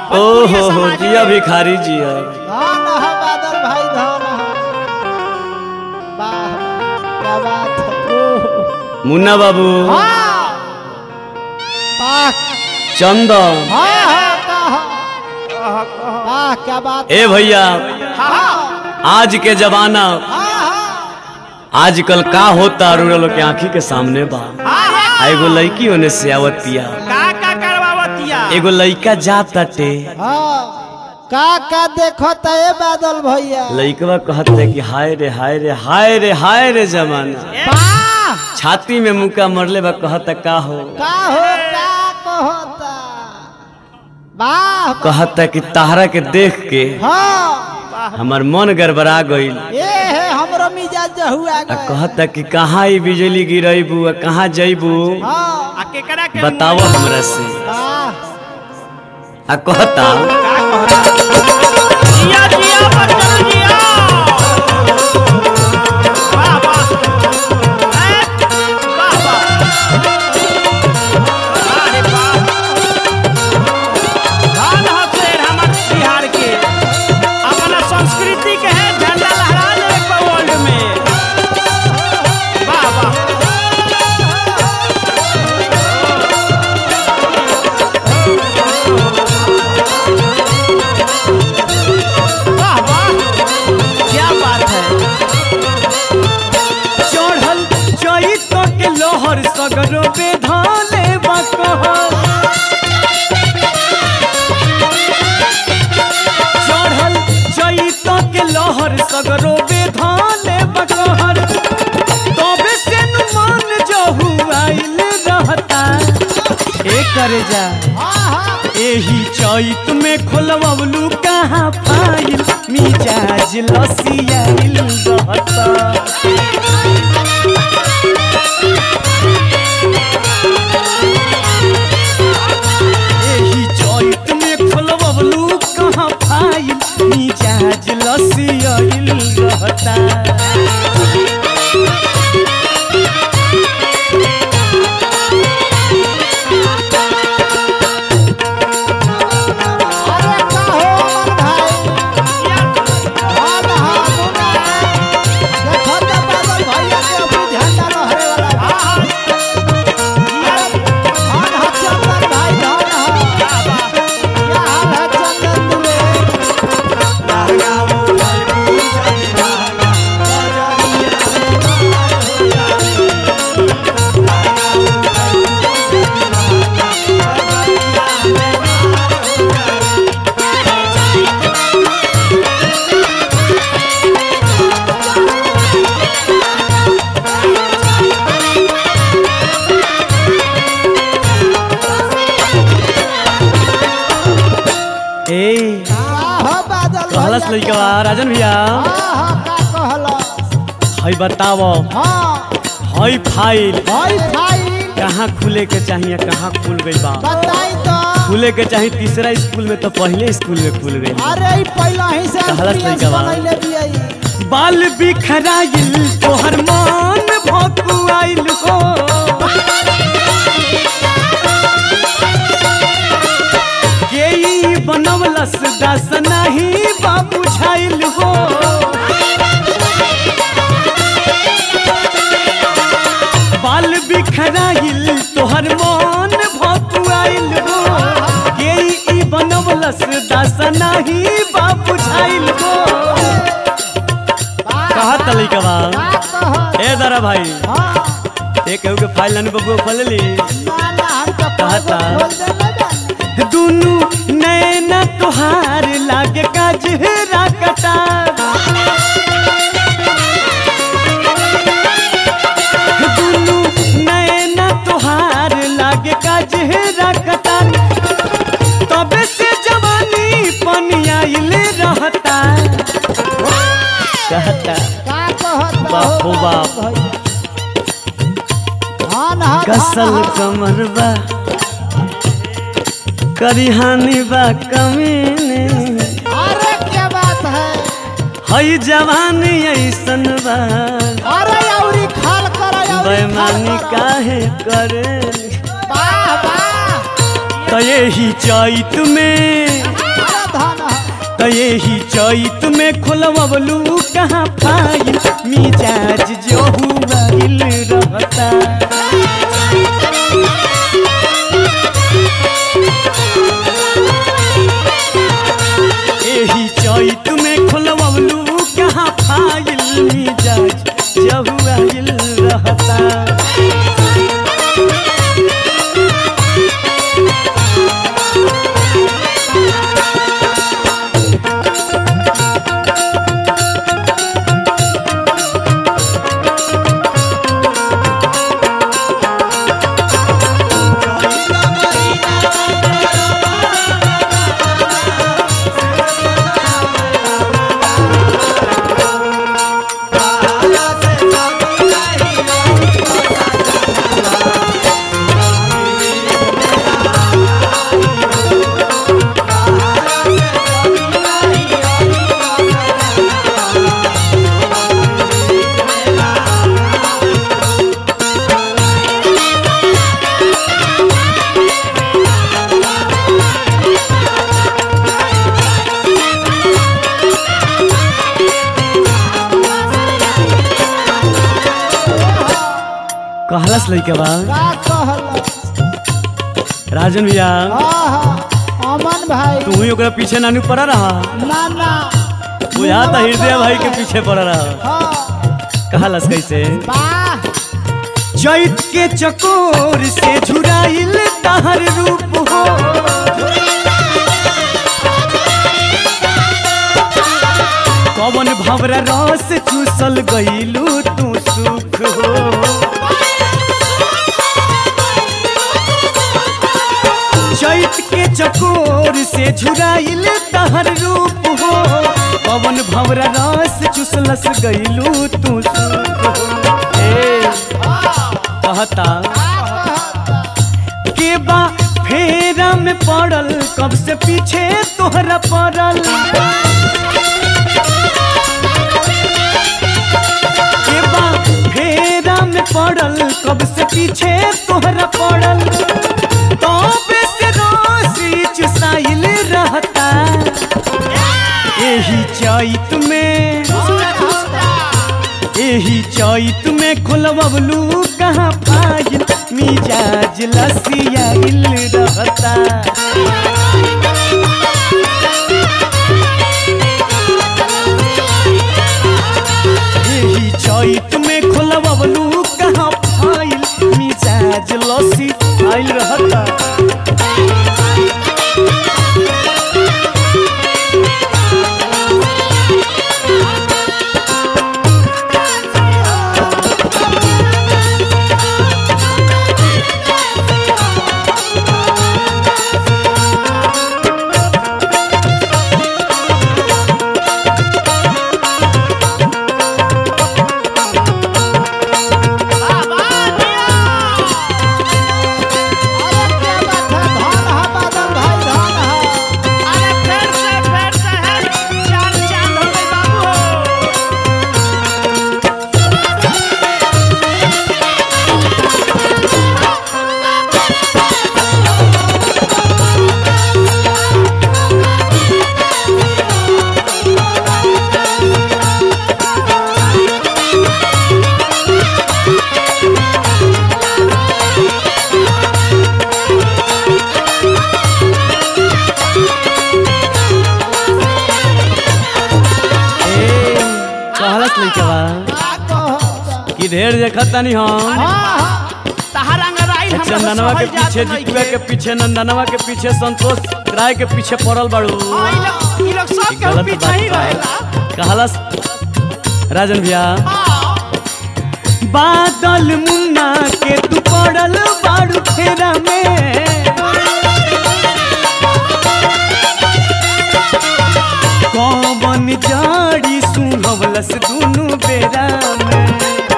ओहो हो जिया भिखारी जिया धन है बादल भाई धन है वाह क्या बात है ओह। मुन्ना बाबू हाँ वाह चंदन हाँ हाँ कहा वाह क्या बात ए भैया हाँ आज के जमाना हाँ हाँ आजकल का होता रूरल के आंखी के सामने बा आ एगो लड़की होने से आवतिया का का करवावतिया एगो लड़का जाताटे हाँ का का देखो तो ये बादल भैया लड़कवा कहते कि हाय रे हाय रे हाय रे हाय रे जमाना वाह छाती में मुका मरले बा कहता का हो का हो का कहता वाह कहता कि ताहरा के देख के हाँ हमार मन गड़बड़ा गईल ये है हमरो मिजाज हुआ आ गए कहता कि कहाँ ई बिजली गिरैबू आ कहाँ जैबू हाँ आ केकरा के बताओ हमरा से वाह आ कहता जिया जिया बच्चन जिया वाह वाह ए, वाह वाह अरे वाह धन हो शेर हमर बिहार के अपना संस्कृति के है झंडा लहरा ले वर्ल्ड में वाह वाह वाह वाह क्या बात है चढ़ल चैत के लोहर सगरो बेधाले बकहर चढ़ल चैत के लोहर सगरो बेधाले बकहर तबे से नुमान जहु आइल रहता ए करे जा एही चैत में खोलवलू कहाँ फाइल मिजाज लसियाइल रहता एही चैत में खोलवलू कहाँ फाइल मिजाज लसियाइल रहता अरे का हो अमन भाई हाँ ना हाँ मुन्ना देखो तो बादल भैया के अभी झंडा लहरे वाला बा। धन है चंदन भाई धन है क्या हाल है चंदन दुबे ए का हो बादल कहलस भैया लइका राजन भैया हाँ हाँ का कहलस हई बताव हाँ हई फाइल भाई भाई कहाँ खुले के चाहिए कहाँ खुल गई बा बताई तो खुले के चाहिए तीसरा स्कूल में तो पहले स्कूल में खुल गई अरे ई पहला ही से कहलस एक्सपीरियंस लइका बा। बनैले बियाई बाल बिखराइल तोहर मान भकुआइल हो के ई बनवलस दास नहीं बाबू झाइल हो बाल बिखराइल तोहर मान भकुआइल हो के ई बनवलस दास नहीं बाबू झाइल हो कहत लइका बा का कह ए दरा भाई हाँ ए केहू के फाइल लाने बबुआ खोल ली ना ना हम तो कहता। खोल दे ना दुनु नैना तोहार लागे काजरा कटार दुनु नैना तोहार लागे काजरा कटार तबे से जवानी पनियाइल रहता कहता का कहत बाप हो बाप। धान हा कसल कमरबा करिहानी बा कमीने अरे क्या बात है हई जवानी ऐसन बा अरे औरी खाल कर औरी खाल बेमानी कर। काहे करे वाह वाह त यही चैत में अरे धन है त यही चैत में खोलवलू कहाँ फाइल मिजाज जो हुआइल रहता यही चैत में खोलवलू कहाँ फाइल मिजाज जो हुआइल रहता कहलस लइके बा का कहल राजन भैया आहा अमन भाई तू ही ओकरा पीछे नानू पड़ा रहा ना ना बुझा था हृदय भाई के पीछे पड़ा रहा हाँ कहलस कैसे वाह चैत के चकोर से झुराइल तहर रूप हो कवन भवरा रस चूसल गईलू तू सुख हो चैत के चकोर से झुराइल तहर रूप हो पवन भवरा रस चूसलस गईलू तू सुख हो ए, कहता के बा फेरा में पड़ल कब से पीछे तोहरा पड़ल के बा फेरा में पड़ल कब से पीछे तोहरा पड़ल तबे से रोसी चुसाइल रहता यही चैत में यही चैत में खोलबलू कहाँ पाइल मिजाज लसियाइल रहता यही चैत में खोलबलू कहाँ पाइल मिजाज लसी आइल रहता अरे क्या बात है धन है बादल भाई धन है अरे फेर से फेर से है चांद चांद हो गई बाबू हो ए कहलस लइके बा का कहो कि ढेर देखत तानी हम हाँ तहार अंगराइल हमरा चंदनवा के सहल जात पीछे नहीं जितुआ के पीछे नंदनवा के पीछे संतोष राय के पीछे पड़ल बाड़ू हाँ, ई लोग ई लोग सब ई के गलत पीछे ही बात रहेला बा। कहलस राजन भैया हाँ बादल मुन्ना के तू पड़ल बाड़ू फेरा में कौन जाड़ी सुनवलस दुनु बेरा में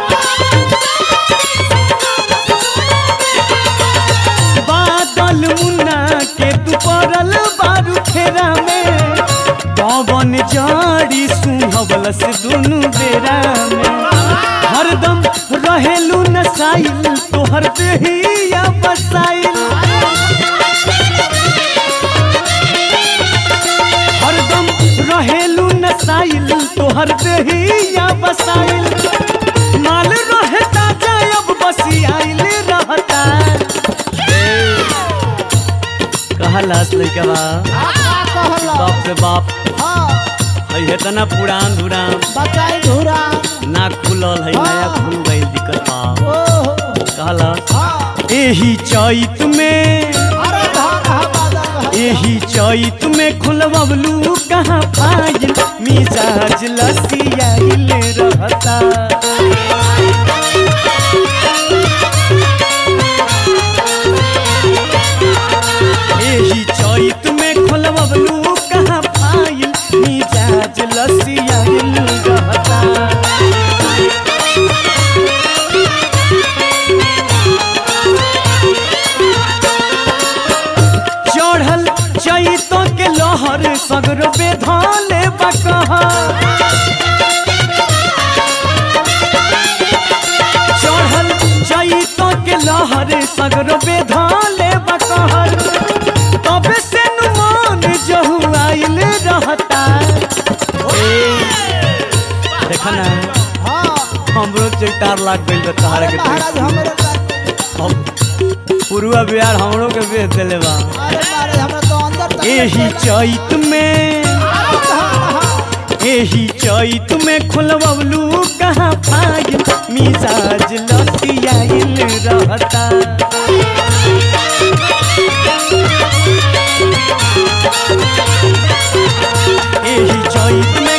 बादल मुन्ना के तू पड़ल बारू फेरा में कौन जाड़ी सुनवलस दुनु बेरा में हरदम रहेलू नसाइल तोहर देहिया बसाइल नसाइल तोहर देहिया बसाइल माल रहे ताजा अब बसियाइल रहता कहलास लइका बा का कहला बाप रे बाप हाँ है इतना पुरान धुरान बचाई धुरा ना खुलल है नया खुल गई दिक्कत बा ओहो कहला हाँ एही चैत में अरे धान हा बादल भाई एही चैत में खुलबलू कहाँ पाइल मिजाज लसियाइल रहता एही चैत में खुलबलू कहाँ पाइल मिजाज लसियाइल रहता चढ़ल चैतो के लहर सगर बेधाले बकहा चढ़ल चैतो के लहर सगर बेधाले बकहर तबे से नुमान जहु आइल रहता देखा ना हाँ हमरो चैतार लाग गइल बा तहारा अरे के महाराज हमरे साथ हम पुरुआ बिहार हमरो के बेच देले बा अरे महाराज हमरा तो अंदर तक एही चैत में एही चैत में खुलबलू कहाँ पाइल मिजाज लसियाइल रहता एही चैत में